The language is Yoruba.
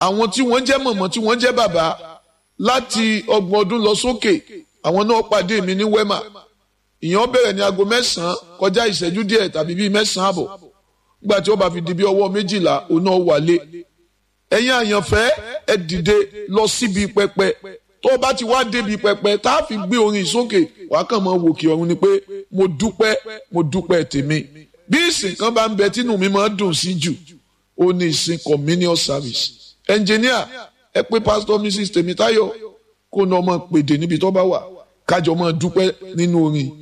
àwọn tí wọ́n jẹ́ mọ̀mọ́ tí wọ́n jẹ́ bàbá láti ọgbọ̀n ọdún lọ sókè àwọn náà pàdé mi ní wema ìyẹn bẹ̀rẹ̀ ní aago mẹ́sàn-án kọjá ìṣẹ́jú díẹ̀ tàbí bíi mẹ́sàn-án àbọ̀ nígbà tí ó bá fi di bí ọwọ́ méjìlá òun náà wálé ẹ̀yin àyànfẹ́ ẹ dìde lọ síbi pẹpẹ tó o bá ti wá débi pẹpẹ tá a fi gbé orin sókè wàá kàn mọ́ wòkè ọ̀run ni pé mo dúpẹ́ mo dúpẹ́ tèmi bí ìsìn kan bá ń bẹ tínú mi máa ń dùn sí jù ó ní ìsìn communion service engineer ẹ pé pastor mrs tèmítáyọ̀ kó ní ọmọ pèdè níbi tó bá wà kájọ máa dúpẹ́ nínú orin